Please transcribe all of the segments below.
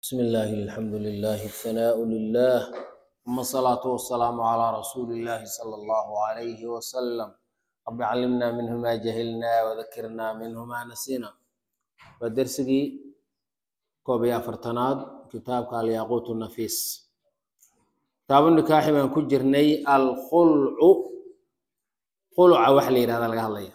بسم الله الحمد لله الثناء لله ثم الصلاة والسلام على رسول الله صلى الله عليه وسلم رب علمنا منه ما جهلنا وذكرنا منه ما نسينا ودرسي كوبي أفرتناد كتابك الياقوت النفيس كتاب النكاح من كجرني الخلع خلع وحلي هذا القهلية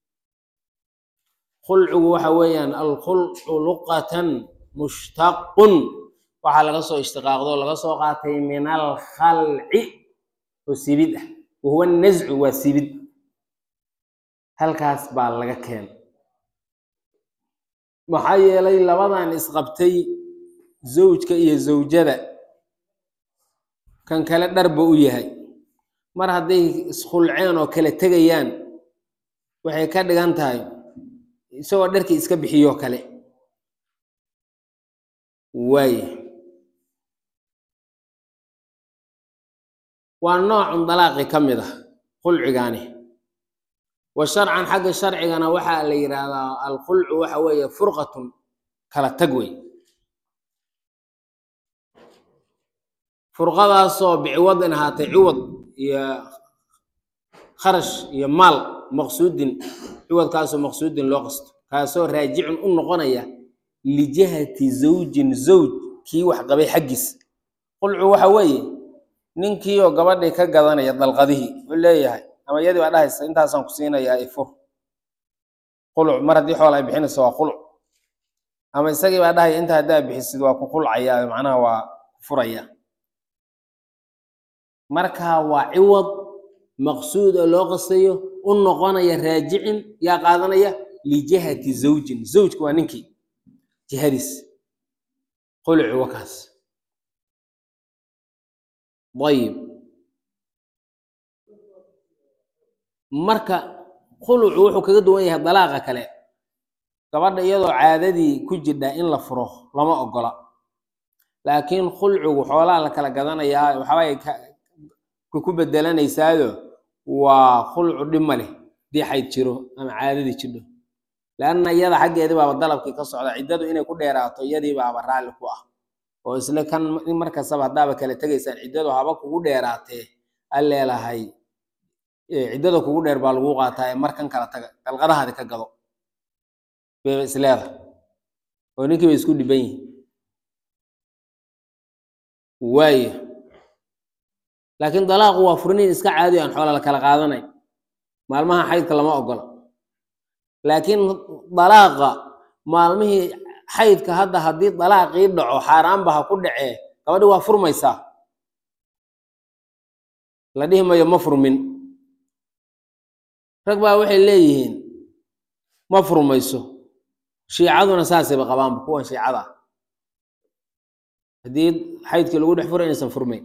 خلع وحويا الخلع لقة mushtaqun waxaa laga soo ishtiqaaqdo laga soo qaatay min alkhalci oo sibid ah wahuwa nazcu waa sibid halkaas baa laga keenay maxaa yeelay labadan isqabtay zawjka iyo zawjada kan kale dharba u yahay mar hadday iskhulceen oo kala tegayaan waxay ka dhigan tahay isagoo dharkii iska bixiyoo kale waaya waa noocun dalaaqi ka mid ah khulcigaani wa sharcan xagga sharcigana waxaa la yidhaahdaa alkhulcu waxa weeye furqatun kala tag wey furqadaasoo biciwadin ahaatay ciwad iyo kharash iyo maal maqsuudin ciwadkaasoo maqsuudin loo qasto kaasoo raajicun u noqonaya lijihati zawjin zawj kii wax qabay xaggiis qulcu waxa weeye ninkiioo gabadhii ka gadanaya dalqadihii wuxuu leeyahay ama iyadii baa dhahaysa intaasaan ku siinayaa ifur quluc mar haddii xool ay bixinayso waa quluc ama isagii baa dhahaya inta haddaa bixisid waa ku qulcayaa macnaha waa ku furaya marka waa ciwad maqsuud oo loo qastayo u noqonaya raajicin yaa qaadanaya lijihati zawjin zawjka waa ninkii jihadiis qulci wakaas ayib marka khulucu wuxuu kaga duwan yahay dalaaqa kale gabadha iyadoo caadadii ku jidha in la furo lama ogola laakiin khulcigu xoolaa la kala gadanayaa waxaabay ku bedelanaysaado waa khulcu dhib ma leh dii xayd jiro ama caadadii jidho leanna iyada xaggeedii baaba dalabkii ka socda ciddadu inay ku dheeraato iyadii baaba raalli ku ah oo isle kan in markastaba haddaaba kala tegaysaan ciddadu haba kugu dheeraatee a leelahay ciddada kugu dheer baa lagu qaataa ee markan kala taga dalqadahaadi ka gado bayba isleeda oo ninkii bay isku dhiban yihin waaya laakiin dalaaqu waa furniin iska caadiyo aan xoola la kala qaadanay maalmaha xaydka lama ogola laakiin dalaaqa maalmihii xaydka hadda haddii dalaaqii dhaco xaaraanba ha ku dhacee gabadhi waa furmaysaa la dhihi mayo ma furmin rag baa waxay leeyihiin ma furmayso shiicaduna saasayba qabaanba kuwan shiicada haddii xaydkii lagu dhex furo inaysan furmayn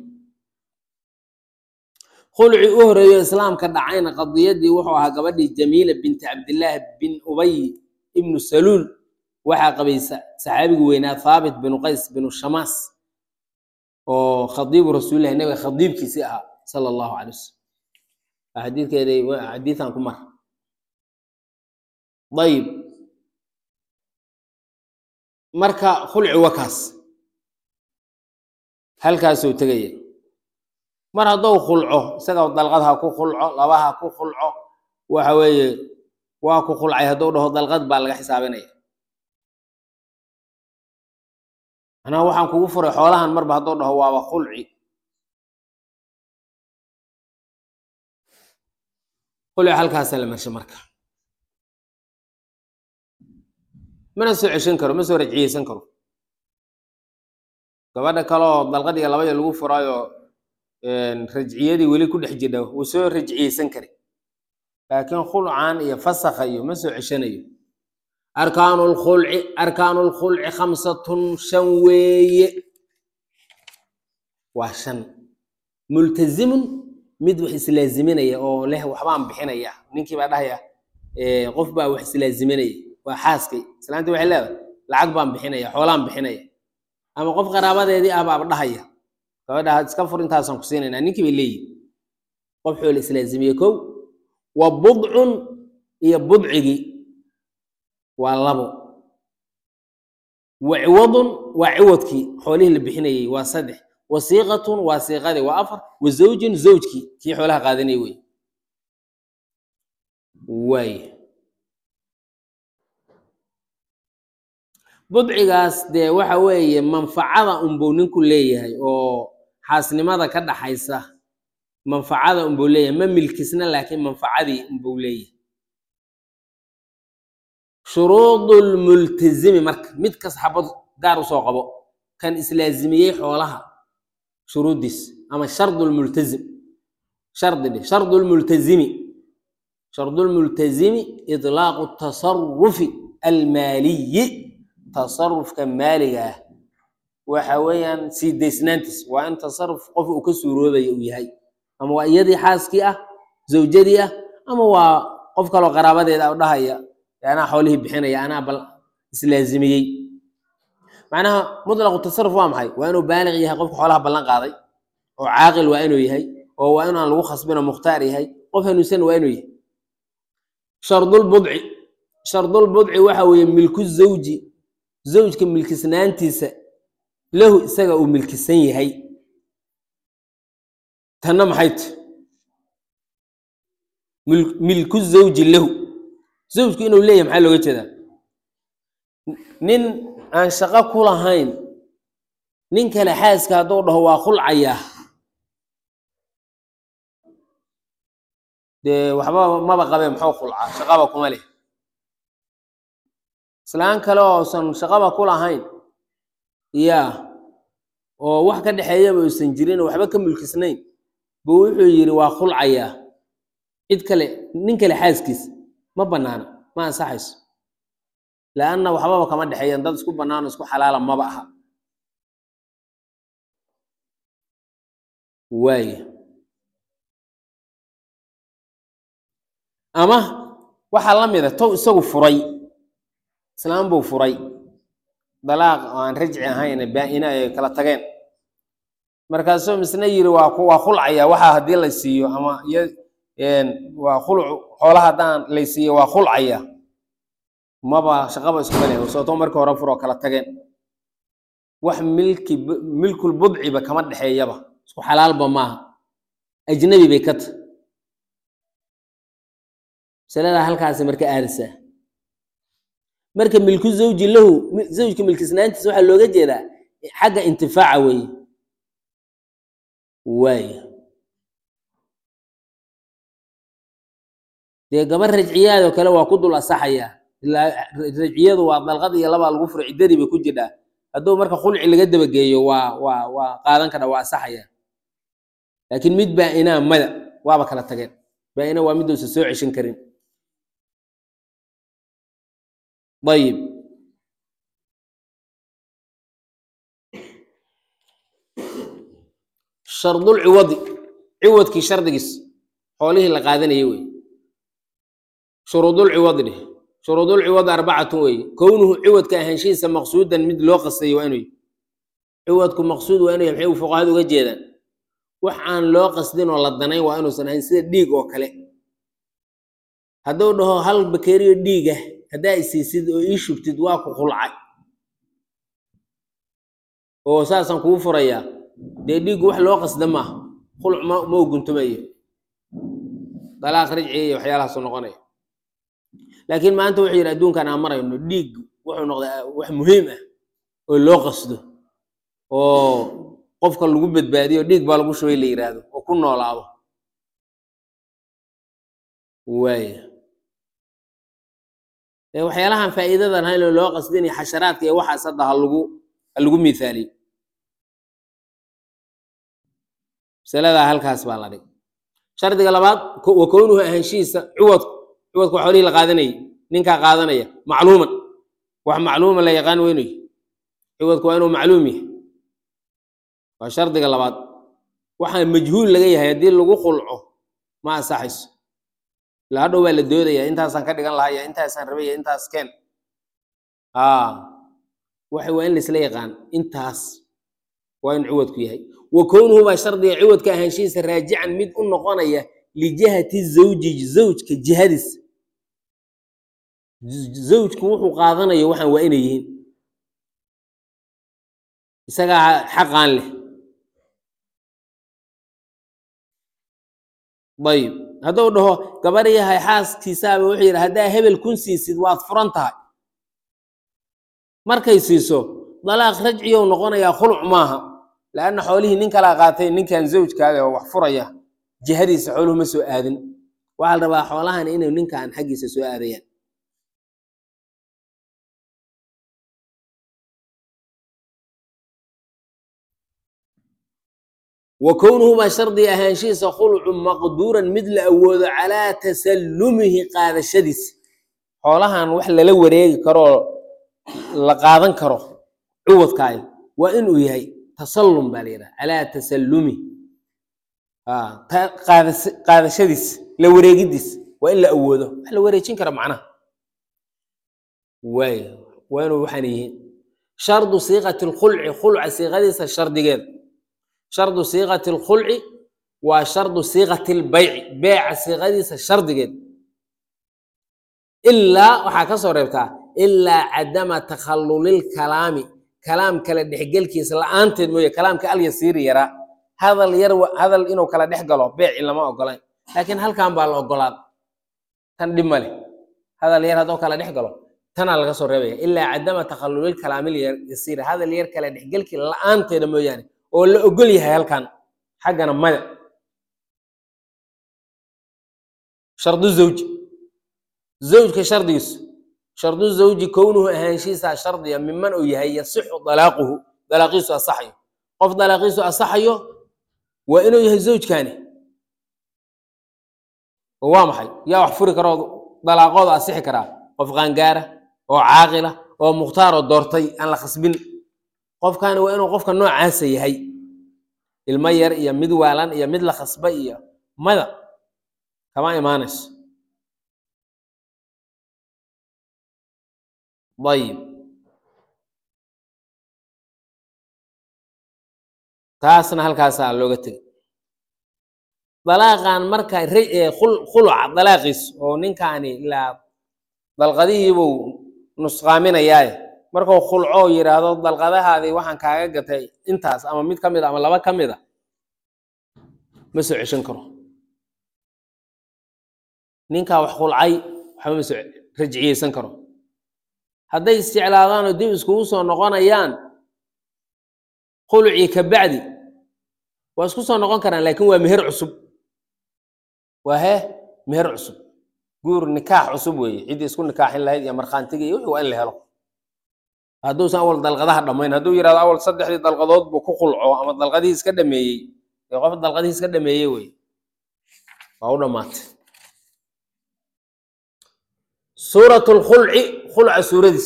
khulci u horeeyo islaamka dhacayna qadiyadii wuxuu ahaa gabadhii jamiila binti cabdillaahi bin ubay ibnu saluul waxaa qabay saxaabigii weynaa thaabit binu qays binu shamaas oo khadiibu rasuulillahi nabiga khadiibkiisii ahaa sala allahu calay wasalam xadiidkeeda xadiidan ku mar ayib marka khulci wakaas halkaasuu tegaya mar haddou khulco isaga dalqad ha ku khulco laba ha ku khulco waxa weeye waa ku khulcay hadduu dhaho dalqad baa laga xisaabinaya manaa waxaan kugu furay xoolahan marba hadduu dhaho waaba khulci khulci halkaasa la marsha marka mana soo ceshan karo ma soo rajciyeysan karo gabadha kaleoo dalqad iyo labaya lagu furaayo rajciyadii weli ku dhex jidha wuu soo rajciyeysan kara laakiin khulcan iyo fasakha iyo ma soo ceshanayo arkaanu lkhulci arkaanu lkhulci khamsatun shan weeye waa shan multazimun mid wax islaaziminaya oo leh waxbaan bixinaya ninkii baa dhahaya qof baa wax islaaziminaya waa xaaskay islaantii waxay leedahay lacag baan bixinaya xoolaan bixinaya ama qof qaraabadeedii ah baaba dhahaya gabadha iska fur intaasaan ku siinaynaa ninkii bay leeyihin qof xoola islaazimiye kow wa budcun iyo budcigii waa labo wa ciwadun waa ciwadkii xoolihii la bixinayey waa saddex wasiiqatun waa siiqadii waa afar wa zawjin zawjkii kii xoolaha qaadanayay wey waay budcigaas dee waxa weeye manfacada unbuu ninku leeyahay oo xaasnimada ka dhaxaysa manfacada unbuu leeyahay ma milkisna laakiin manfacadii unbuu leeyahay shuruudu lmultazimi marka mid kas xabad gaar usoo qabo kan islaazimiyey xoolaha shuruuddiis ama shardu lmultazim shardi dheh shardu lmultazimi shardu lmultazimi idlaaqu tasarufi almaaliyi tasarufka maaliga ah waxa weeyaan sii daysnaantiis waa in tasaruf qof uu ka suuroobaya uu yahay ama waa iyadii xaaskii ah zawjadii ah ama waa qof kaloo qaraabadeeda u dhahaya anaa xoolihii bixinaya anaa bal islaazimiyey macnaha mutlaqu tasaruf waa maxay waa inuu baaliq yahay qofka xoolaha ballan qaaday oo caaqil waa inuu yahay oo waa in aan lagu khasbin oo mukhtaar yahay qof hanuunsan waa inuu yahay shardulbudci shardulbudci waxa weeye milku zawji zawjka milkisnaantiisa lahu isaga uu milkisan yahay tanna maxay ti milku zawji lahu zawjku inuu leeyahay maxaa looga jeedaa nin aan shaqo ku lahayn nin kale xaaska hadduu dhaho waa khulcayaa dee waxba maba qabee muxuu khulcaa shaqaba kuma leh islaan kale oosan shaqaba ku lahayn yaa oo wax ka dhexeeyaba uusan jirin oo waxba ka mulkisnayn buu wuxuu yidhi waa khulcayaa cid kale nin kale xaaskiis ma banaana ma ansaxayso laanna waxbaba kama dhexeeyaan dad isku banaano isku xalaala maba aha waaya ama waxaa la mida tow isagu furay islaam buu furay dalaaq oo aan rajci ahayn baa-ina ay kala tageen markaasuu misna yiri waa waa khulcaya waxaa haddii la siiyo ama iyo waa khulc xoolaha haddaan lay siiyo waa khulcaya maba shaqaba iskuma leh sootoo markii hore furoo kala tageen wax milki milkul budciba kama dhexeeyaba isku xalaalba maaha ajnabi bay ka tahay masaladaa halkaasi marka aadaysaa marka milku zawji lahu zawjka milkisnaantiisa waxaa looga jeedaa xagga intifaaca weeye waaya dee gabar rajciyaadoo kale waa ku dul asaxaya ilaa rajciyadu waa dalqad iyo labaa lagu furo ciddadii bay ku jidhaa hadduu marka khulci laga dabageeyo waa waa waa qaadan kara waa asaxaya laakiin mid baa-inaa mada waaba kala tageen baa-ina waa miduusa soo ceshan karin ayib shardul ciwadi ciwadkii shardigiis xoolihii la qaadanayay wey shuruudul ciwadi dheh shuruudul ciwadi arbacatun weeye kownuhu ciwadka ahaanshihiisa maqsuudan mid loo qastayo waa inuu yahy ciwadku maqsuud waa inuu yahy maxay fuqahadu uga jeedaan wax aan loo qasdin oo la danayn waa inuusan ahayn sida dhiig oo kale hadduu dhaho hal bakeriyo dhiigah haddaa isiisid oo ii shubtid waa ku khulcay oo saasaan kugu furayaa dee dhiiggu wax loo qasda maaha khulc ma ma uguntumayo dalaaq rajciya iyo waxyaalahaasuu noqonaya laakiin maanta wuxuu yidhi adduunkan aan marayno dhiig wuxuu noqdaa wax muhiim ah oo loo qasdo oo qofka lagu badbaadiyo dhiig baa lagu shubay la yidhaahdo oo ku noolaado waaya waxyaalahan faa'iidadan haylo loo qasdinaya xasharaadka iyo waxaas hadda ha lagu ha lagu mihaaliyo masaladaa halkaas baa la dhig shardiga labaad wa kownuhu ahaanshihiisa ciwadku ciwadku waa xoolihii la qaadanayay ninkaa qaadanaya macluuman wax macluuma la yaqaan weynayo ciwadku waa inuu macluum yahay waa shardiga labaad waxaa majhuul laga yahay haddii lagu khulco ma ansaxayso ila hadhow baa la doodaya intaasaan ka dhigan lahaya intaasaan rabaya intaas keen waxa waa in laisla yaqaan intaas waa in ciwadku yahay wa kownuhu baa shardiga ciwadka ahaanshihiisa raajican mid u noqonaya lijihati zawji zawjka jihadiis zawjku wuxuu qaadanayo waxaan waa inay yihiin isagaa xaqaan leh ayib hadduu dhaho gabar yahay xaaskiisaaba wuxuu yidhi haddaa hebel kun siisid waad furan tahay markay siiso dalaaq rajciyow noqonayaa khuluc maaha leanna xoolihii nin kalaa qaatay ninkan zawjkaaga oo wax furaya jihadiisa xooluhu ma soo aadin waxaa la rabaa xoolahan inay ninkan xaggiisa soo aadayaan wa kownuhumaa shardi ahaanshihiisa khulcu maqduuran mid la awoodo calaa tasallumihi qaadashadiisa xoolahan wax lala wareegi karoo la qaadan karo cuwadkaay waa inuu yahay tasallum baa la yidhaha calaa tasallumi qaadashadiis la wareegidiis waa in la awoodo wax la wareejin kara macnaha waay waa inuu waxaan yihiin shardu siiqati lkhulci khulca siiqadiisa shardigeeda shardu siiqati lkhulci waa shardu siiqati lbayci beeca siiqadiisa shardigeed ilaa waxaa ka soo reebtaa ilaa cadama takhallulilkalaami kalaam kala dhexgelkiisa la-aanteed mooye kalaamka alyasiiri yaraa hadal yar hadal inuu kala dhex galo beeci lama ogolayn laakiin halkan baa la ogolaada tan dhib ma leh hadal yar hadduu kala dhex galo tanaa laga soo reebaya ilaa cadama takhallulilkalaamilyasiiri hadal yar kala dhexgelkii la-aanteeda mooyaane oo la ogol yahay halkan xaggana maya shardu zawji zawjka shardigiisu shardu zawji kownuhu ahaanshihiisaa shardiya miman uu yahay yasixu dalaaquhu dalaaqiisu asaxayo qof dalaaqiisu asaxayo waa inuu yahay zawjkaani oo waa maxay yaa wax furi karoo dalaaqooda asixi karaa qof qaangaara oo caaqila oo mukhtaar oo doortay aan la khasbin qofkaani waa inuu qofka noocaasa yahay ilmo yar iyo mid waalan iyo mid la khasba iyo mada kama imaanayso ayib taasna halkaasaa looga tegay dalaaqan marka khuluca dalaaqiis oo ninkaani ilaa dalqadihiibuu nusqaaminayaaye markuu khulco yidhaahdo dalqadahaadii waxaan kaaga gatay intaas ama mid ka mid a ama laba ka mid a ma soo ceshan karo ninkaa wax khulcay waxba ma soo rajciyeysan karo hadday isjeclaadaan oo dib iskugu soo noqonayaan khulucii ka bacdi waa isku soo noqon karaan laakiin waa meher cusub waa hee meher cusub guur nikaax cusub weeye ciddii isku nikaaxin lahayd iyo markhaantiga iyo wixii waa in la helo hadduusan awal dalqadaha dhammayn hadduu yidhahdo awal saddexdii dalqadood buu ku khulco ama dalqadihii iska dhameeyey ee qof dalqadihii iska dhameeyey wey waa u dhammaatay suurat lkhulci khulca suuradiis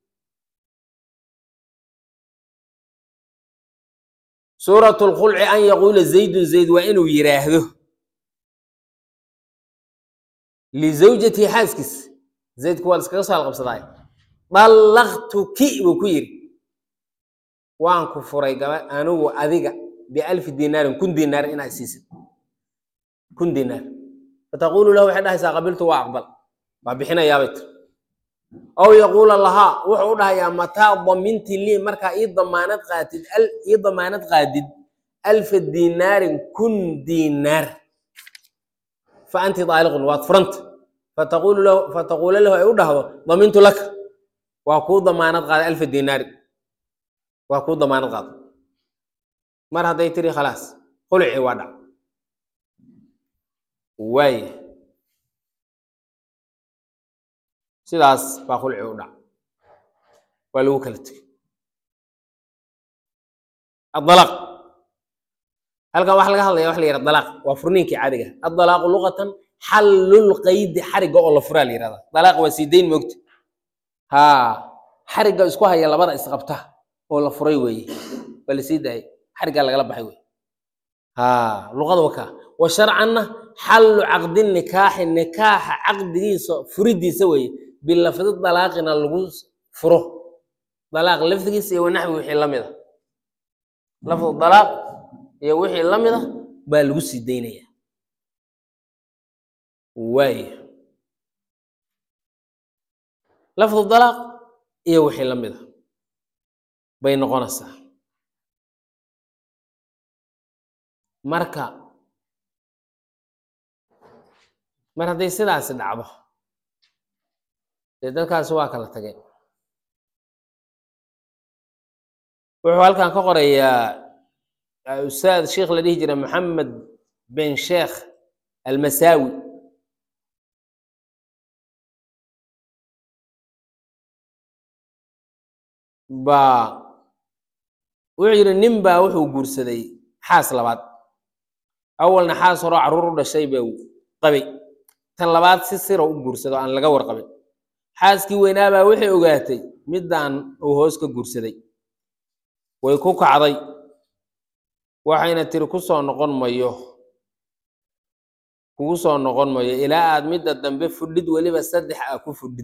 suurat lkhulci an yaquula zaydun zayd waa inuu yidhaahdo lizawjatihi xaaskiis zaydku waa iskaga soo halqabsadaay dallaqtuki buu ku yidhi waan ku furay gaba anigu adiga bialfi dinaarin kun dinaar inaad siisid kun dinaar fataqulu lahu waxay dhahaysaa qabiltu waa aqbal waa bixinayaabay tir aw yaquula lahaa wuxuu u dhahayaa mataa daminti lii markaa ii damaanad qaatid ii damaanad qaadid alfa dinaarin kun dinaar fa anti daaliqun waad furanta fataqulu lahu fataquula lahu ay u dhahdo damintu laka waa kuu damaanad qaaday alfa dinaari waa kuu damaanad qaaday mar hadday tiri khalaas khuluci waa dhac waaya sidaas baa khuluci u dhac waa lagu kala tegey adalaaq halkan waxaa laga hadlaya waxa la yihahda dalaaq waa furniinkii caadiga adalaaqu luqatan xallulqaydi xarigga oo la furaa la yihahda dalaaq waa sii dayn moogta haa xarigga isku haya labada isqabta oo la furay weeye waa la sii daayay xariggaa lagala baxay wey haa luqada wakaa wa sharcanna xallu caqdi nikaaxi nikaaxa caqdigiisa furidiisa weeye bilafdi dalaaqina lagu furo dalaaq lafdigiisa iyo wanaxwi wixii la mid a lafdu dalaaq iyo wixii la mid a baa lagu sii daynaya waaya lafdu dalaaq iyo wixii la mid a bay noqonaysaa marka mar hadday sidaasi dhacdo dee dadkaasi waa kala tageen wuxuu halkan ka qorayaa ustaad sheikh la dhihi jira maxamed ben sheekh almasaawi baa wuxuu yidhi nin baa wuxuu guursaday xaas labaad awalna xaas horoo carruur u dhashay buu qabay tan labaad si sira u guursado aan laga warqabin xaaskii weynaabaa waxay ogaatay middaan uu hoos ka guursaday way ku kacday waxayna tiri ku soo noqon mayo kugu soo noqon mayo ilaa aad midda dambe fudhid weliba saddex ah ku fudhid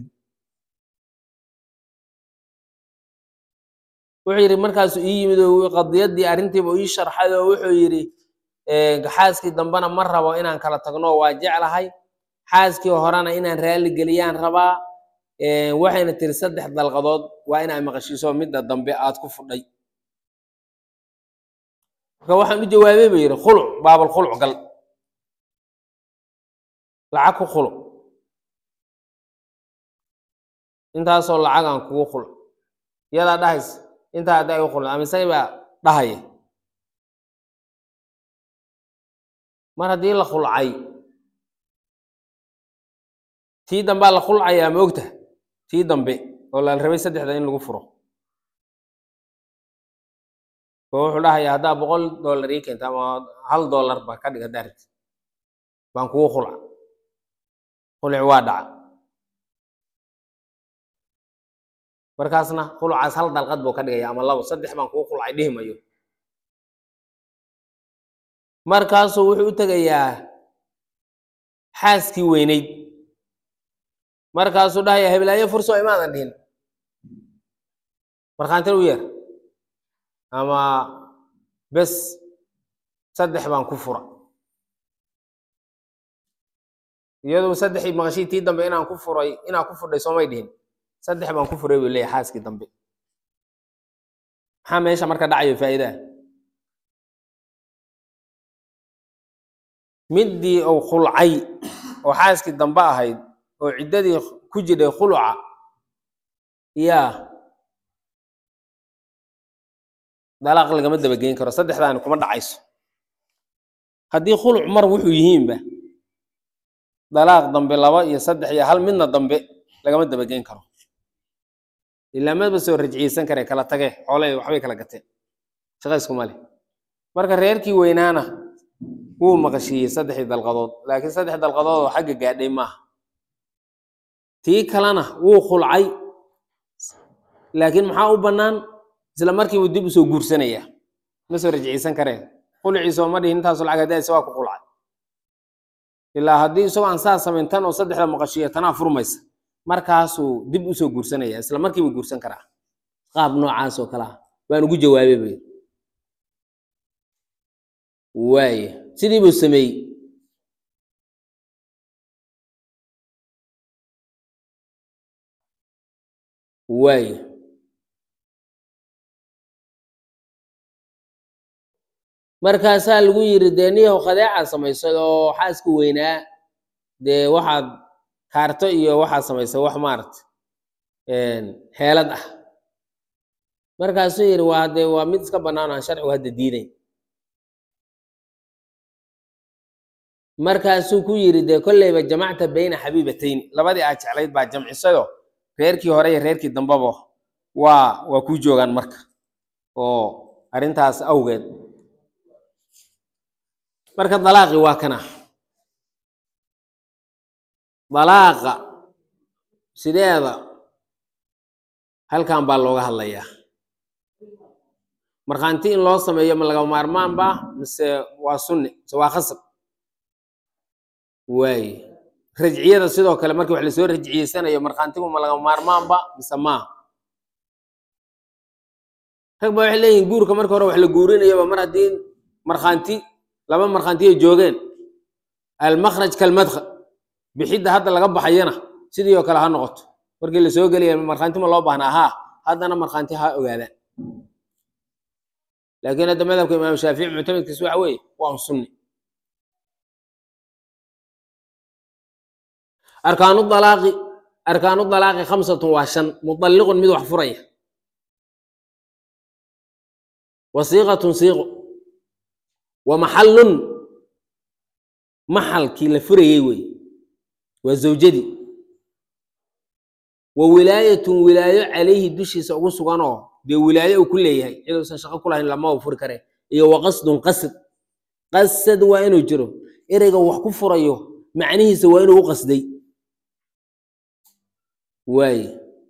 wuxuu yidhi markaasuu ii yimid oo qadiyaddii arrintiiba ii sharxay oo wuxuu yidhi xaaskii dambena ma rabo inaan kala tagno waa jeclahay xaaskii horena inaan raalli geliyaan rabaa waxayna tiri saddex dalqadood waa inaa maqashiiso midda dambe aad ku fudhay marka waxaan u jawaabay ba yidhi khuluc baabal khuluc gal lacag ku khuluc intaasoo lacag aan kugu khuluc iyadaa dhahaysa intaa hadda ay u khuluc ama isagay baa dhahaya mar haddii la khulcay tii dambaa la khulcayaa ma ogta tii dambe oo la rabay saddexda in lagu furo oo wuxuu dhahayaa haddaa boqol dollar ii keenta ama hal dollar ba ka dhig haddaa rabti baan kugu khulca khulci waa dhaca markaasna khulcaas hal dalqad buu ka dhigaya ama labo saddex baan kugu khulcay dhihi mayo markaasuu wuxuu u tegayaa xaaskii weynayd markaasuu dhahaya heblaayo furso imaadan dhihin markhaantina u yeer ama bes saddex baan ku fura iyadoo saddexii maqashii tii dambe inaan ku furay inaan ku fudhay soomay dhihin saddex baan ku furay buu leeyahay xaaskii dambe maxaa meesha marka dhacayo faa'iidaha middii uu khulcay oo xaaskii dambe ahayd oo ciddadii ku jidhay khuluca yaa dalaaq lagama dabageyn karo saddexdaani kuma dhacayso haddii khuluc mar wuxuu yihiinba dalaaq dambe laba iyo saddex iyo hal midna dambe lagama dabageyn karo ilaa maba soo rajciyeysan kare kala tage xoolay waxbay kala gateen shaqayskuma leh marka reerkii weynaana wuu maqashiiyey saddexdii dalqadood laakiin saddex dalqadood oo xagga gaadhay maaha tii kalena wuu khulcay laakiin maxaa u bannaan isla markiibu dib usoo guursanaya ma soo rajciyeysan kareen khulciisa oo ma dhihin intaasu lacag hadaaysa waa ku khulcay ilaa haddii isagoo aan saa samayn tan oo saddexda maqashiiya tanaa furmaysa markaasuu dib usoo guursanaya isla markiibu guursan karaa qaab noocaas oo kale ah waan ugu jawaabay bay waaya sidii buu sameeyey waaya markaasaa lagu yiri dee niyahow khadeecaad samaysay oo xaaska weynaa dee waxaad kaarto iyo waxaad samaysay wax maaragta heelad ah markaasuu yidhi waa dee waa mid iska bannaan aan sharcigu hadda diidayn markaasuu ku yidhi dee kolleyba jamacta bayna xabiibatayni labadii aad jeclayd baa jamcisayo reerkii hore iyo reerkii dambaba waa waa kuu joogaan marka oo arrintaas awgeed marka dalaaqi waa kana dalaaqa sideeda halkan baa looga hadlayaa markhaanti in loo sameeyo ma laga maarmaan ba mise waa sunni mise waa khasab waaye rajciyada sidoo kale markii wax lasoo rajciyeysanayo markhaantigu ma laga maarmaanba mise maaha rag ba waxay leeyihin guurka marka hore wax la guurinayoba mar haddii markhaanti laba markhaanti ay joogeen almakhraj kalmadkhal bixidda hadda laga baxayana sidii oo kale ha noqoto markii lasoo gelaya markhaanti ma loo baahnaa haa haddana markhaanti ha ogaadaan laakiin hadda madhabka imaam shaafici muctamedkiis waxa weeye waa un sunni arkaanu dalaaqi arkaanu dalaaqi khamsatun waa shan mudalliqun mid wax furaya wa siiqatun siiqo wa maxallun maxalkii la furayey wey waa zawjadii wa wilaayatun wilaayo calayhi dushiisa ugu sugan oo dee wilaayo uu ku leeyahay ciduusan shaqo ku lahayn lama u furi kare iyo wa qasdun qasd qasad waa inuu jiro ereyga wax ku furayo macnihiisa waa inuu u qasday waaye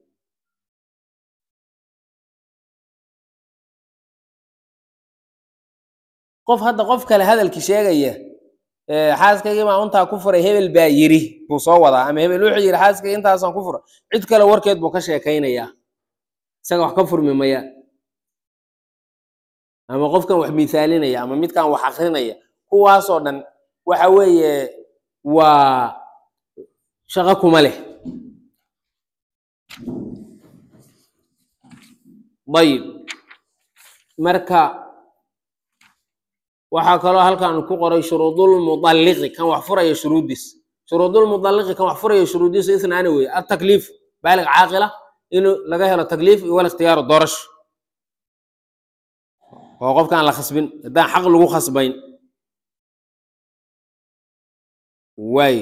qof hadda qof kale hadalki sheegaya xaaskaygii baa untaa ku furay hebel baa yiri buu soo wadaa ama hebel wuxuu yidhi xaaskayga intaasaan ku furay cid kale warkeed buu ka sheekaynayaa isaga wax ka furmi maya ama qofkan wax miisaalinaya ama midkan wax akrinaya kuwaasoo dhan waxa weeye waa shaqo kuma leh ayib marka waxaa kaloo halkan ku qoray shuruudulmudalliqi kan wax furaya shuruuddiis shuruudulmudalliqi kan wax furaya shuruuddiisu isnaani weye atakliif baalig caaqila inuu laga helo takliif iyo wal ikhtiyaaru doorasho oo qofkaan la khasbin haddaan xaq lagu khasbayn waaye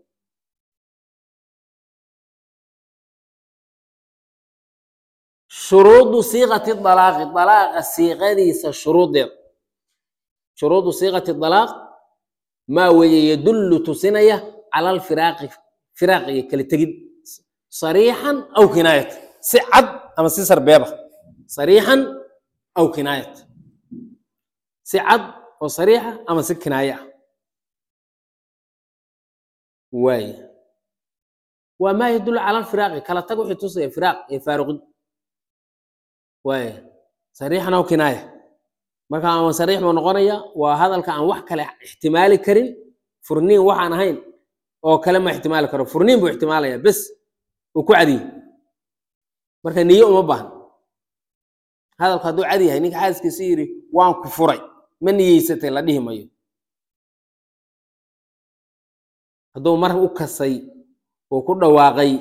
shuruudu siiqati dalaaqi dalaaqa siiqadiisa shuruudeed shuruudu siiqati dalaaq maa weeye yadullu tusinaya cala alfiraaqi firaaq iyo kala tegid sariixan aw kinaayat si cad ama si sarbeeba sariixan aw kinaayat si cad oo sariixa ama si kinaaye ah waaye waa maa yadullu cala alfiraaqi kala tag wixii tusaya firaaq iyo faaruqid waaye sariixan aw kinaaya marka ama sariix buu noqonaya waa hadalka aan wax kale ixtimaali karin furniin waxaan ahayn oo kale ma ixtimaali karo furniin buu ixtimaalaya bes uu ku cadiye marka niyo uma baahan hadalku hadduu cadi yahay ninka xaaskiisa yidhi waan ku furay ma niyeysatay la dhihi mayo hadduu mar u kasay oo ku dhawaaqay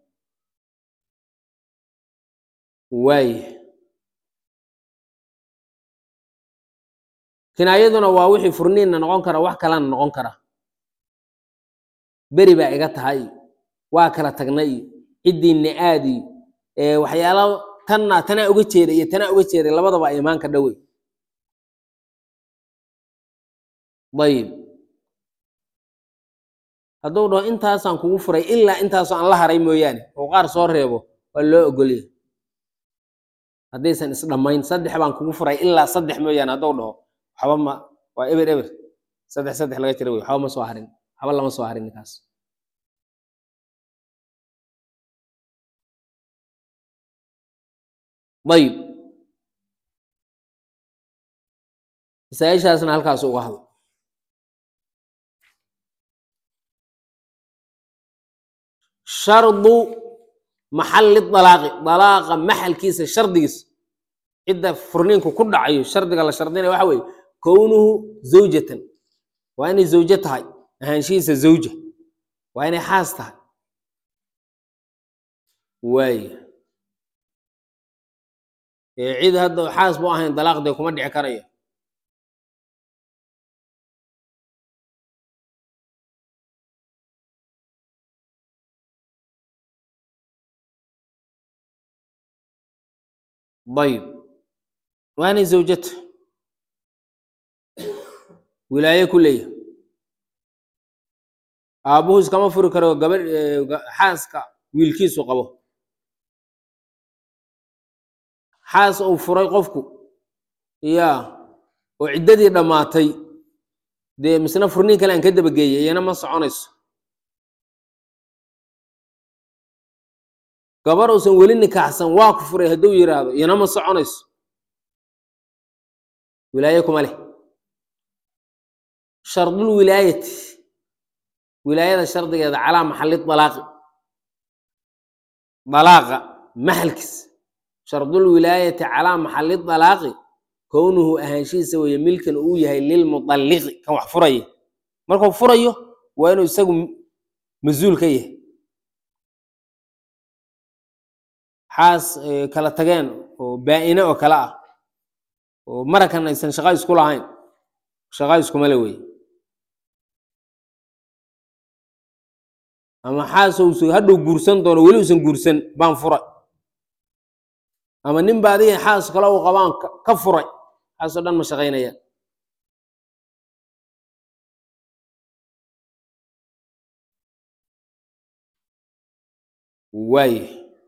waaye kinaayaduna waa wixii furniinna noqon kara wax kalena noqon kara beri baa iga tahay waa kala tagnay ciddiinna aadi waxyaala tanna tanaa uga jeeda iyo tanaa uga jeeday labadaba imaanka dhowey ayib hadduu dhaho intaasaan kugu furay ilaa intaasoo aan la haray mooyaane oo qaar soo reebo waa loo ogolya haddaysan isdhammayn saddex baan kugu furay ilaa saddex mooyaane hadduu dhaho waxba ma waa eber eber saddex saddex laga jira wey waxba ma soo harin waxba lama soo harin ninkaas ayib masaa-ishaasna halkaas uga hadlo shardu maxalli dalaaqi dalaaqa maxalkiisa shardigiisa cidda furniinku ku dhacayo shardiga la shardinaya waxa weeye kownuhu zawjatan waa inay zawjo tahay ahaanshihiisa zawja waa inay xaas tahay waaya ee cid hadda xaas bu ahayn dalaaqdee kuma dhici karayo ayib waa inay zawjata wilaaye ku leeyahay aabbuhu iskama furi karo gabadh xaaska wiilkiisu qabo xaas uu furay qofku ya oo ciddadii dhammaatay dee misna furniin kale aan ka dabageeyay iyana ma soconayso gabar uusan weli nikaaxsan waa ku furay hadduu yidhaahdo iyana ma soconayso wilaaye kuma leh shardul wilaayati wilaayada shardigeeda calaa maxalli dalaaqi dalaaqa maxalkiis shardul wilaayati calaa maxalli dalaaqi kownuhu ahaanshihiisa weeye milkan uu yahay lilmutalliqi kan wax furaya markuu furayo waa inuu isagu mas-uul ka yahay xaas eh, kala tageen oo baa-ine oo kale ah oo marakan aysan shaqa isku lahayn shaqa iskumale wey ama xaas uusan hadhow guursan doono weli uusan guursan baan furay ama nin ba adiga xaas kale uu qabaan ka- ka furay xaasoo dhan ma shaqaynayaan waaye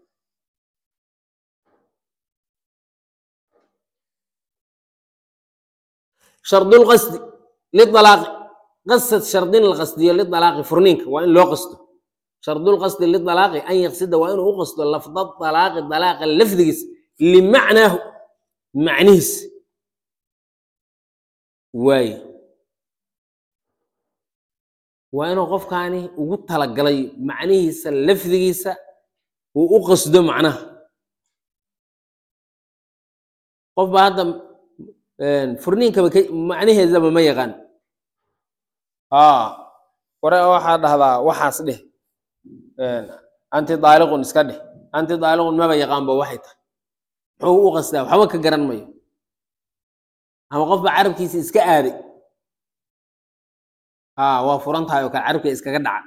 shardulqasdi lidalaaqi qasad shardin la qasdiyo lidalaaqi furniinka waa in loo qasto shardulqasdi lidalaaqi an yaqsida waa inuu u qasto lafda dalaaqi dalaaqa lafdigiis limacnaahu macnihiis waaye waa inuu qofkaani ugu talagalay macnihiisa lafdigiisa uu u qasdo macnaha qof baa hadda furniinkaba ka- macnaheedaba ma yaqaan aa ware waxaa dhahdaa waxaas dheh anti daaliqun iska dheh anti daaliqun maba yaqaanba waxay tahay muxuu u qasdaa waxba ka garan mayo ama qof baa carabkiisa iska aaday aa waa furan tahay oo kale carabka iskaga dhaca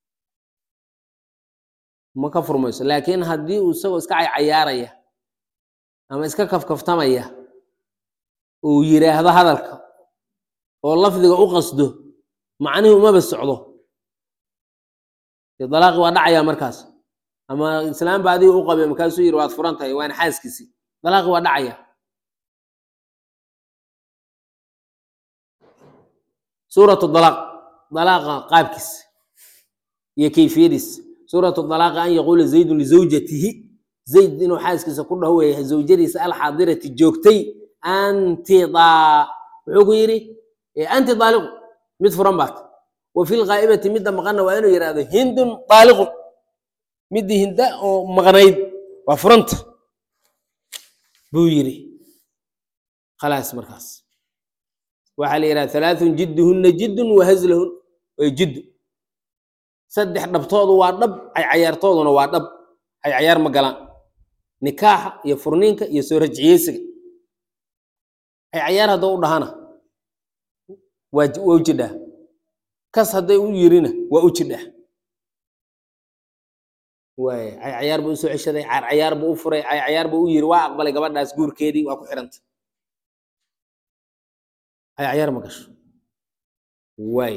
ma ka furmayso laakiin haddii uu isagoo iska caycayaaraya ama iska kafkaftamaya uu yiraahdo hadalka oo lafdiga u qasdo macnihii umaba socdo dee dalaaqi waa dhacayaa markaas ama islaam ba adiga u qabay markaasuu yidhi waad furan tahay waana xaaskiisii dalaaqi waa dhacaya suuratu dalaaq dalaaqa qaabkiis iyo kayfiyadiis suuratu dalaaqa an yaquula zaydun lizawjatihi zayd inuu xaaskiisa ku dhaho weeyahay zawjadiisa alxaadirati joogtay anti daa wuxuu ku yidhi "Eh, anti daaliqu mid furan baat wa fi lghaa'ibati midda maqanna waa inuu yidhahdo hindun daaliqun middii hinda oo maqnayd waa furanta buu yidhi khalaas markaas waxaa la yidhaha halaathun jidduhunna jiddun wa hazlahun way jiddu saddex dhabtoodu waa dhab caycayaartooduna waa dhab caycayaar ma galaan nikaaxa iyo furniinka iyo soo rajciyeysiga caycayaar hadduu u dhahana waa ji- waa u jidhaa kas hadday u yirina waa u jidhaa waay caycayaar buu usoo ceshaday caycayaar buu u furay caycayaar buu u yiri waa aqbalay gabadhaas guurkeedii waa ku xiranta caycayaar ma gasho waay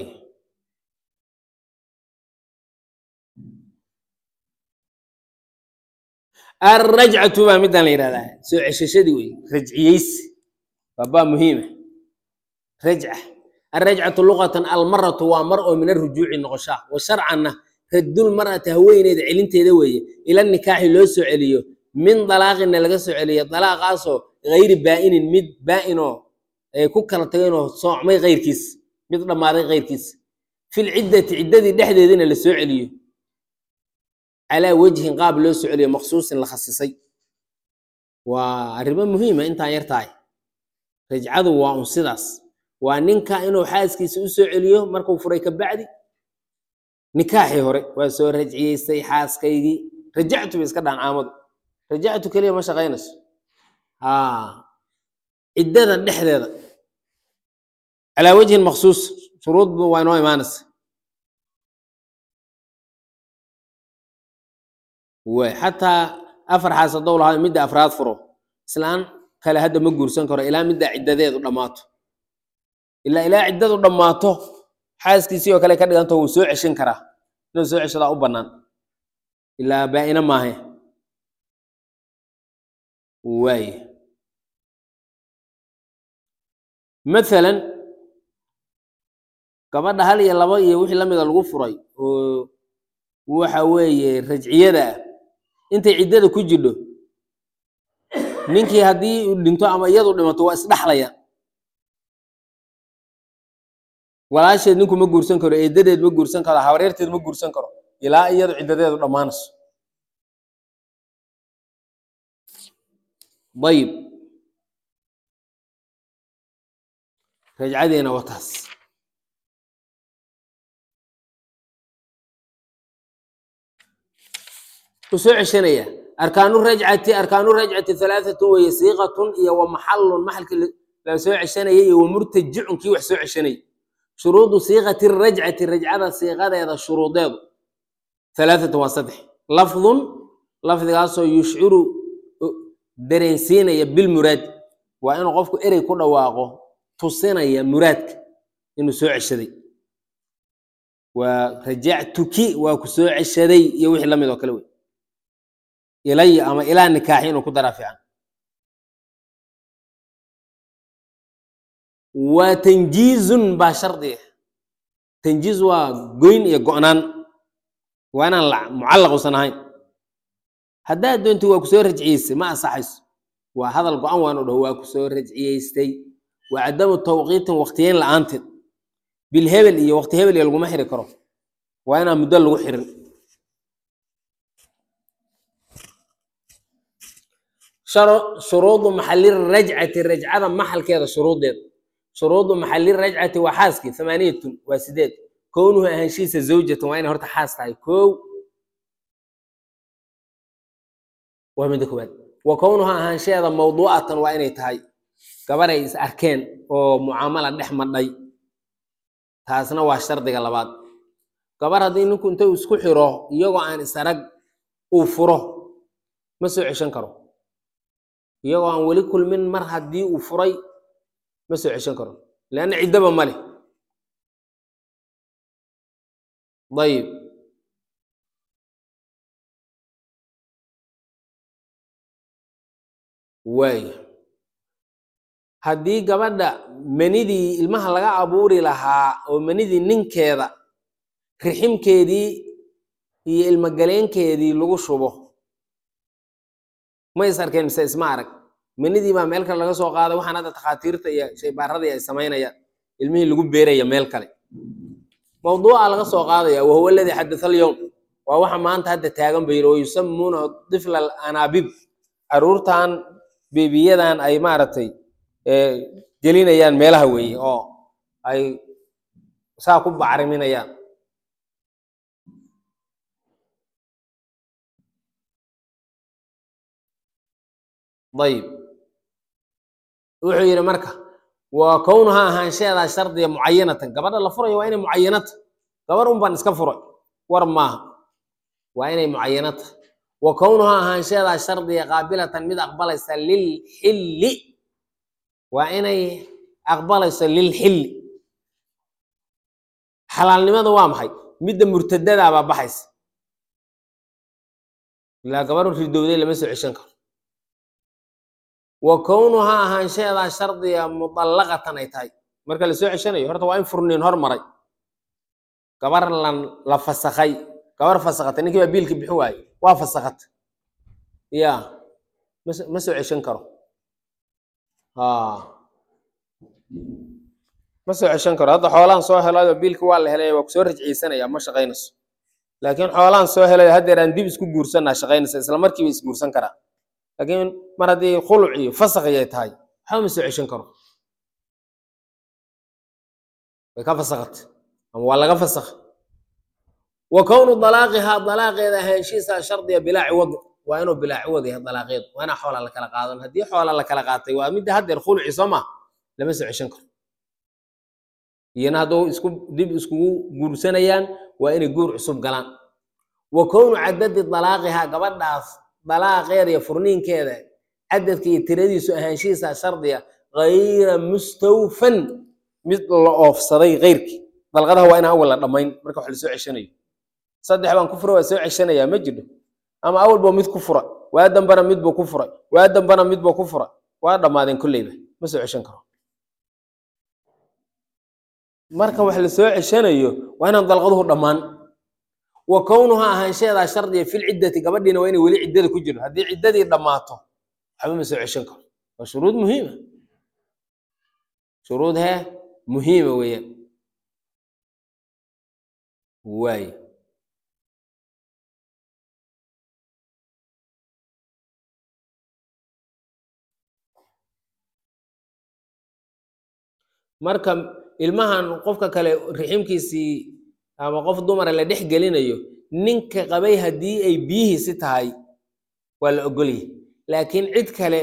alrajcatu baa midaan la yidhahdaa soo ceshashadii wey rajciyeysi waa baa muhiima rajca alrajcatu luqatan almaratu waa mar oo min arujuuci noqoshaa wa sharcanna raddul mar'ati haweeneyda celinteeda weeye ila nikaaxi loo soo celiyo min dalaaqina laga soo celiyo dalaaqaasoo gayri baa'inin mid baa'inoo ay ku kala tageenoo soocmay kayrkiis mid dhammaaday kayrkiis fil ciddati ciddadii dhexdeedina la soo celiyo calaa wejhin qaab loo soo celiyo maqsuusin la khasisay waa arrimo muhiima intaan yar tahay rajcadu waa un sidaas waa ninka inuu xaaskiisa u soo celiyo markuu furay ka bacdi nikaaxii hore waa soo rajciyeystay xaaskaygii rajactu bay iska dhahan caamadu rajactu keliya ma shaqaynayso haa ciddada dhexdeeda calaa wejhin maqsuus shuruudba waa inoo imaanaysa way xataa afar xaas haddou lahaa midda afraad furo islaan kale hadda ma guursan karo ilaa middaa ciddadeedu dhammaato ilaa ilaa ciddadu dhammaato xaaskiisii oo kale ka dhiganto wuu soo ceshan karaa inuu soo ceshadaa u bannaan ilaa baa'ina maahe waaye mathalan gabadha hal iyo laba iyo wixii lamida lagu furay oo waxa weeye rajciyada ah intay ciddada ku jidho ninkii haddii uu dhinto ama iyadu dhimato waa isdhaxlayaan walaasheed ninku ma guursan karo eedadeed ma guursan karo habaryarteed ma guursan karo ilaa iyadu ciddadeedu dhammaanayso ayib rajcadeena wataas u soo ceshanaya arkaanu rajcati arkaanu rajcati halaaatun weeye siiqatun iyo wa maxalun maxalkii la soo ceshanaya iyo wa murtajicun kii wax soo ceshanaya shuruudu siiqati rajcati rajcada siiqadeeda shuruudeedu halaaatun waa saddex lafdun lafdigaasoo yushciru dareensiinaya bilmuraad waa inuu qofku erey ku dhawaaqo tusinaya muraadka inuu soo ceshaday waa rajactuki waa ku soo ceshaday iyo wixii lamid oo kale wey ilaya ama ilaa nikaaxi inuu ku daraa fiican waa tanjiizun baa shardiga tanjiiz waa goyn iyo go'naan waa inaan la mucallaq usan ahayn haddaad doonti waa ku soo rajciyeystay ma ansaxayso waa hadal go-an waan u dhaho waa ku soo rajciyeystay waa cadamu tawqiitin waktiyeyn la-aanteed bil hebel iyo wakti hebel iyo laguma xiri karo waa inaan muddo lagu xirin shuruudu maxali rajcati rajcada maxalkeeda shuruudeeda shuruudu maxali rajcati waa xaaskii thamaaniyatun waa sideed kownuhu ahaanshihiisa zawjatan waa inay horta xaas tahay kow waa midda koowaad wa kownuha ahaanshaheeda mawduucatan waa inay tahay gabar ay is arkeen oo mucaamala dhex madhay taasna waa shardiga labaad gabar haddii ninku inta isku xiro iyagoo aan isarag uu furo ma soo ceshan karo iyagoo aan weli kulmin mar haddii uu furay ma soo ceshan karo leanna ciddaba ma leh ayib waaya haddii gabadha manidii ilmaha laga abuuri lahaa oo manidii ninkeeda riximkeedii iyo ilmogaleenkeedii lagu shubo ma is arkeen mise isma arag manidii baa meel kale laga soo qaaday waxaan hadda takhaatiirta iyo shaybaaradii ay samaynayaan ilmihii lagu beeraya meel kale mawduuca laga soo qaadaya wahuwa aladii xadatha alyowm waa waxa maanta hadda taagan ba yiri wayusamuuna difla alanabib caruurtan beebiyadan ay maaragtay gelinayaan meelaha weeye oo ay saa ku bacriminayaan ayib wuxuu yidhi marka waa kownuha ahaanshaheedaa shardiga mucayanatan gabadha la furayo waa inay mucayanata gabar un baan iska furay war maaha waa inay mucayanata wa kownuha ahaanshaheedaa shardiga qaabilatan mid aqbalaysa lilxilli waa inay aqbalayso lilxilli xalaalnimada waa maxay midda murtadadaa baa baxaysa ilaa gabarhu ridowday lama soo ceshan karo wa kownuhaa ahaanshaheedaa shardiga mudallaqatan ay tahay marka la soo ceshanayo horta waa in furniin hormaray gabar lan la fasakhay gabar fasakhatay ninkii baa biilka bixin waaye waa fasakhatay ya mas ma soo ceshan karo ma soo ceshan karo hadda xoolaan soo helayo biilka waa la helay waa kusoo rajciyeysanaya ma shaqaynayso laakiin xoolaan soo helayo haddeer aan dib isku guursanaa shaqaynaysa isla markiiba isguursan karaa laakiin mar haddii khuluc iyo fasakhi ay tahay waxba ma soo ceshan karo way ka fasakhatay ama waa laga fasakhay wa kownu dalaaqihaa dalaaqeeda ahaanshihiisa shardiga bilaa ciwad waa inuu bilaa ciwad yahay dalaaqeedu waa inaa xoola la kala qaadan haddii xoola la kala qaatay waa midda haddeer khuluci soo ma lama soo ceshan karo iyana hadduu isku dib iskugu guursanayaan waa inay guur cusub galaan wa kownu cadadi dalaaqihaa gabadhaas dalaaqeeda iyo furniinkeeda cadadka iyo tiradiisu ahaanshihiisa shardiga gayra mustawfan mid la oofsaday keyrkii dalqadaha waa inaan awal la dhammayn marka wax la soo ceshanayo saddex baan ku fura waa soo ceshanayaa ma jiro ama awalba mid ku fura waa dambana midbuu ku furay waa dambana midbuu ku fura waa dhammaadeen kolleyba ma soo ceshan karo marka wax la soo ceshanayo waa inaan dalqaduhu dhammaan wa kownuhaa ahaanshaheedaa shardiga fil ciddati gabadhiina waa inay weli ciddada ku jiro haddii ciddadii dhammaato waxba ma soo ceshan karo waa shuruud muhiima shuruud hee muhiima weeyaan waaye marka ilmahan qofka kale riximkiisii ama qof dumara la dhex gelinayo ninka qabay haddii ay biyihiisi tahay waa la ogolyahay laakiin cid kale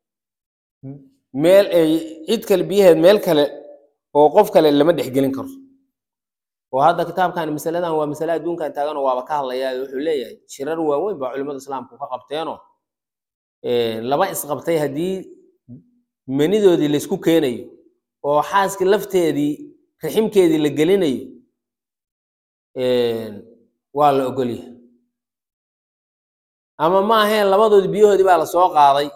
meel ay cid kale biyaheed meel kale oo qof kale lama dhexgelin karo oo hadda kitaabkan masaladan waa masale adduunkan taaganoo waaba ka hadlayaa wuxuu leeyahay shirar waaweyn baa culimmada islaamku ka qabteenoo laba isqabtay haddii manidoodii laysku keenayo oo xaaska lafteedii riximkeedii la gelinayo waa la ogolyahay ama ma aheen labadoodii biyahoodii baa la soo qaaday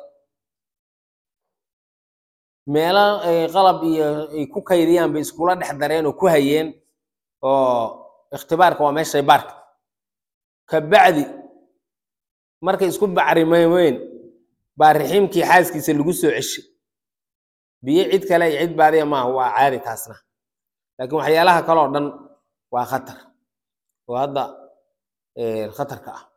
meelo qalab iyo ay ku kaydiyaan bay iskula dhex dareen oo ku hayeen oo ikhtibaarka waa meeshay baarka kabacdi markay isku bacrimeyn baa riximkii xaaskiisa lagu soo ceshay biyo cid kale iyo cid baadiya maaha waa caadi taasna laakiin waxyaalaha kale oo dhan waa khatar oo hadda khatarka ah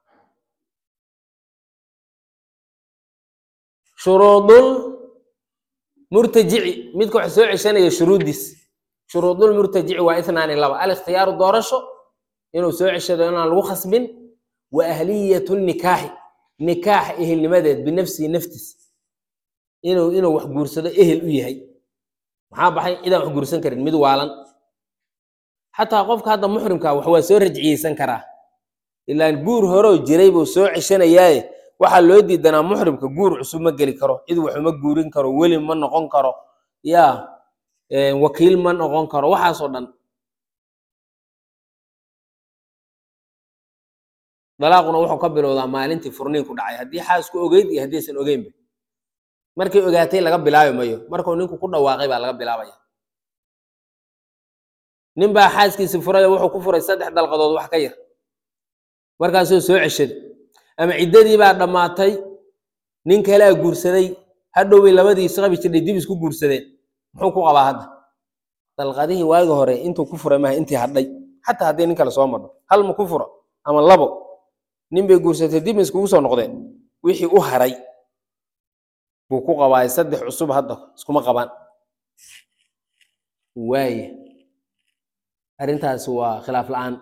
shuruudul murtajici midka wax soo ceshanaya shuruuddiis shuruudul murtajici waa ithnaani laba alikhtiyaaru doorasho inuu soo ceshado inaan lagu khasbin wa ahliyatu nikaaxi nikaax ehelnimadeed binafsihi naftiis inuu inuu wax guursado ehel u yahay maxaa baxay cidaan wax guursan karin mid waalan xataa qofka hadda muxrimka wax waa soo rajciyeysan karaa ilaan guur horoo jiray buu soo ceshanayaaye waxaa loo diidanaa muxrimka guur cusub ma geli karo cid wax uma guurin karo weli ma noqon karo yaa wakiil ma noqon karo waxaasoo dhan dalaaquna wuxuu ka bilowdaa maalintii furniinku dhacay haddii xaasku ogeyd iyo haddaysan ogeynba markay ogaatay laga bilaabi mayo markuu ninku ku dhawaaqay baa laga bilaabaya nin baa xaaskiisi furay wuxuu ku furay saddex dalqadood wax ka yar markaasuu soo ceshaday ama ciddadii baa dhammaatay nin kalea guursaday hadhow bay labadii isqabi jirdhay dib isku guursadeen muxuu ku qabaa hadda dalqadihii waagi hore intuu ku furay maaha intii hadhay xataa haddii nin kale soo madho hal ma ku furo ama labo nin bay guursatay dib iskugu soo noqdeen wixii u haray buu ku qabaay saddex cusub hadda iskuma qabaan waaya arrintaasi waa khilaaf la-aan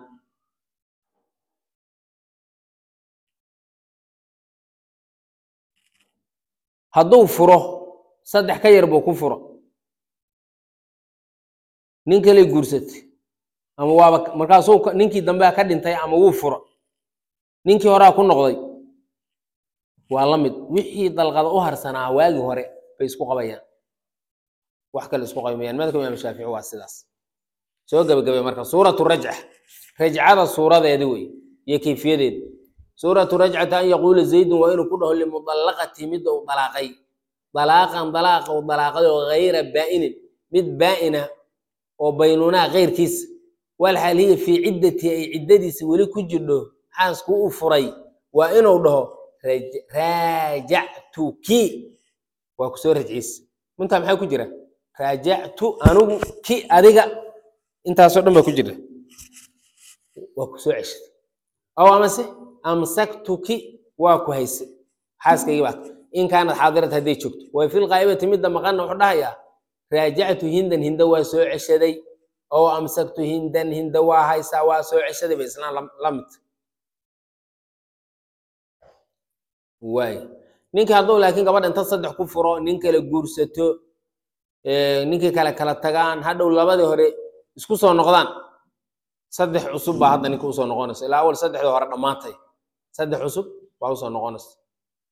hadduu furo saddex ka yar buu ku furo nin kaley guursatay ama waaba markaasuu ninkii dambea ka dhintay ama wuu furo ninkii horaa ku noqday waa la mid wixii dalqada u harsanaa waagii hore bay isku qabayaan wax kale isku qabaymayaan madhabka imaam shaafici waa sidaas soo gebagabay marka suuratu rajca rajcada suuradeedi wey iyo kayfiyadeedi suuratu rajcata an yaquula zaydun waa inuu ku dhaho limudallaqati midda uu dalaaqay dalaaqan dalaaqa uu dalaaqay oo gayra baa'inin mid baa'ina oo baynunaa keyrkiisa walxaal hiya fii ciddati ay ciddadiisa weli ku jirdho xaasku u furay waa inuu dhaho raajactuki waa ku soo rajciisa mintaa maxaa ku jira raajactu anigu ki adiga intaasoo dhan baa ku jira waa ku soo ceshay aw amase amsaktuki waa ku hayse xaaskaygii baat in kaanad xaadirat hadday joogto way fil qaa'ibati midda maqanna wuxuu dhahayaa raajactu hindan hinda waa soo ceshaday oo amsaktu hindan hinda waa haysaa waa soo ceshaday ba islaan la mid waay ninkii hadduu laakiin gabadha inta saddex ku furo nin kale guursato ninkii kale kala tagaan hadhow labadii hore isku soo noqdaan saddex cusub baa hadda ninka usoo noqonaysa ilaa awal saddexdii hore dhammaantay saddex cusub baa usoo noqonaysa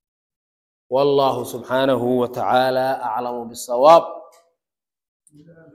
wallahu subxaanahu wa tacaala aclamu bisawaab